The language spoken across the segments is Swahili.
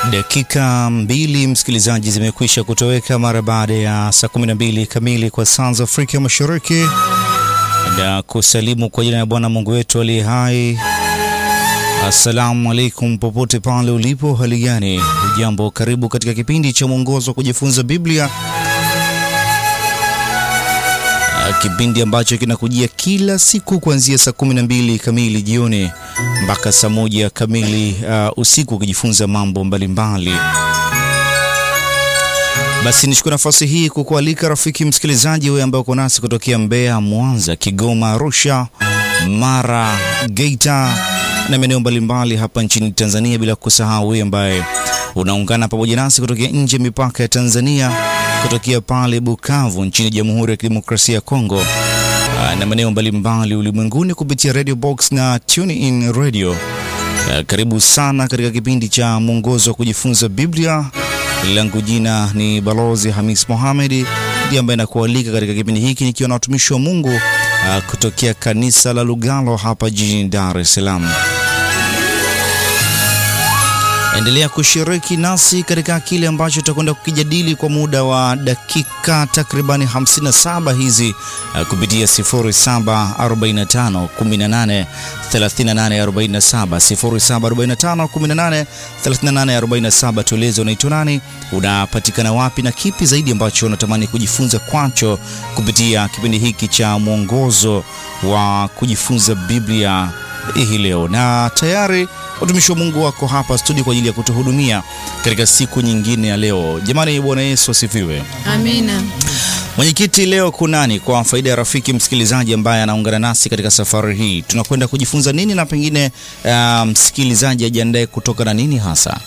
Dakika mbili msikilizaji, zimekwisha kutoweka mara baada ya saa 12 kamili kwa saa za Afrika Mashariki, na kusalimu kwa jina la Bwana Mungu wetu aliye hai. Assalamu alaikum, popote pale ulipo, hali gani? Ujambo, karibu katika kipindi cha mwongozo wa kujifunza Biblia, kipindi ambacho kinakujia kila siku kuanzia saa 12 kamili jioni mpaka saa moja kamili uh, usiku ukijifunza mambo mbalimbali mbali. Basi nichukue nafasi hii kukualika rafiki msikilizaji, wewe ambaye uko nasi kutokea Mbeya, Mwanza, Kigoma, Arusha, Mara, Geita na maeneo mbalimbali hapa nchini Tanzania, bila kusahau wewe ambaye unaungana pamoja nasi kutokea nje ya mipaka ya Tanzania, kutokea pale Bukavu nchini Jamhuri ya Kidemokrasia ya Kongo na maeneo mbalimbali ulimwenguni kupitia Radio Box na Tune In Radio. Karibu sana katika kipindi cha mwongozo wa kujifunza Biblia. Langu jina ni Balozi Hamis Mohamed, ndiye ambaye nakualika katika kipindi hiki nikiwa na watumishi wa Mungu kutokea kanisa la Lugalo hapa jijini Dar es Salaam. Endelea kushiriki nasi katika kile ambacho tutakwenda kukijadili kwa muda wa dakika takribani 57 hizi uh, kupitia 0745 18 38 47, 0745 18 38 47. Tueleze unaitwa nani, unapatikana wapi na kipi zaidi ambacho unatamani kujifunza kwacho kupitia kipindi hiki cha mwongozo wa kujifunza Biblia hii leo, na tayari watumishi wa Mungu wako hapa studio kwa ajili ya kutuhudumia katika siku nyingine ya leo. Jamani, Bwana Yesu asifiwe. Amina. Mwenyekiti, leo kunani, kwa faida ya rafiki msikilizaji ambaye anaungana nasi katika safari hii, tunakwenda kujifunza nini na pengine uh, msikilizaji ajiandae kutoka na nini hasa?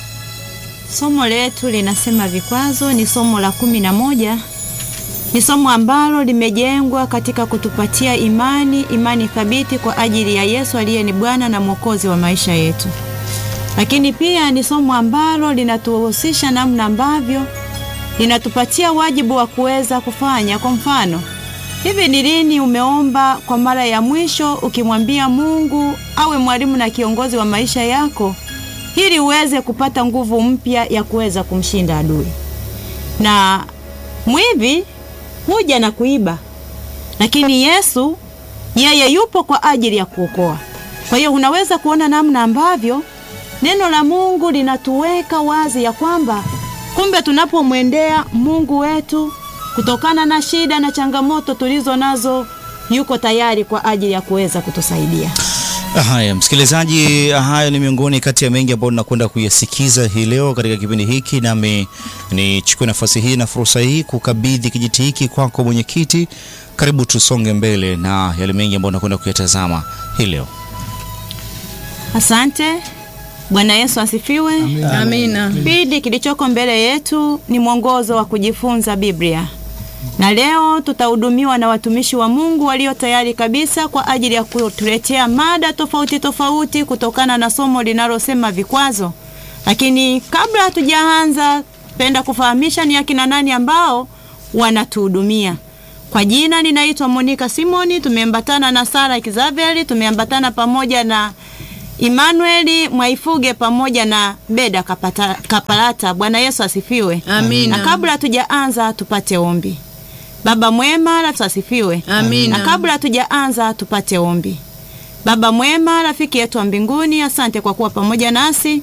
Somo letu linasema vikwazo, ni somo la kumi na moja. Ni somo ambalo limejengwa katika kutupatia imani, imani thabiti kwa ajili ya Yesu aliye ni Bwana na Mwokozi wa maisha yetu. Lakini pia ni somo ambalo linatuhusisha namna ambavyo linatupatia wajibu wa kuweza kufanya. Kwa mfano, hivi ni lini umeomba kwa mara ya mwisho ukimwambia Mungu awe mwalimu na kiongozi wa maisha yako ili uweze kupata nguvu mpya ya kuweza kumshinda adui? Na mwivi huja na kuiba, lakini Yesu yeye yupo kwa ajili ya kuokoa. Kwa hiyo unaweza kuona namna ambavyo neno la Mungu linatuweka wazi ya kwamba kumbe tunapomwendea Mungu wetu kutokana na shida na changamoto tulizo nazo, yuko tayari kwa ajili ya kuweza kutusaidia. Haya msikilizaji, hayo ni miongoni kati ya mengi ambayo tunakwenda kuyasikiza hii leo katika kipindi hiki, nami nichukue nafasi hii na fursa hii kukabidhi kijiti hiki kwako mwenyekiti. Karibu tusonge mbele na yale mengi ambayo tunakwenda kuyatazama hii leo. Asante. Bwana Yesu asifiwe. Amina. Kipindi kilichoko mbele yetu ni mwongozo wa kujifunza Biblia, na leo tutahudumiwa na watumishi wa Mungu walio tayari kabisa kwa ajili ya kutuletea mada tofauti tofauti kutokana na somo linalosema vikwazo. Lakini kabla hatujaanza, penda kufahamisha ni akina nani ambao wanatuhudumia. Kwa jina ninaitwa Monica Simoni, tumeambatana na Sara Kizaveli, tumeambatana pamoja na Emmanuel Mwaifuge pamoja na Beda Kapata, Kapalata. Bwana Yesu asifiwe. Amina. Na kabla hatujaanza tupate ombi. Baba mwema, rafiki asifiwe. Amina. Na kabla hatujaanza tupate ombi. Baba mwema, rafiki yetu wa mbinguni, asante kwa kuwa pamoja nasi.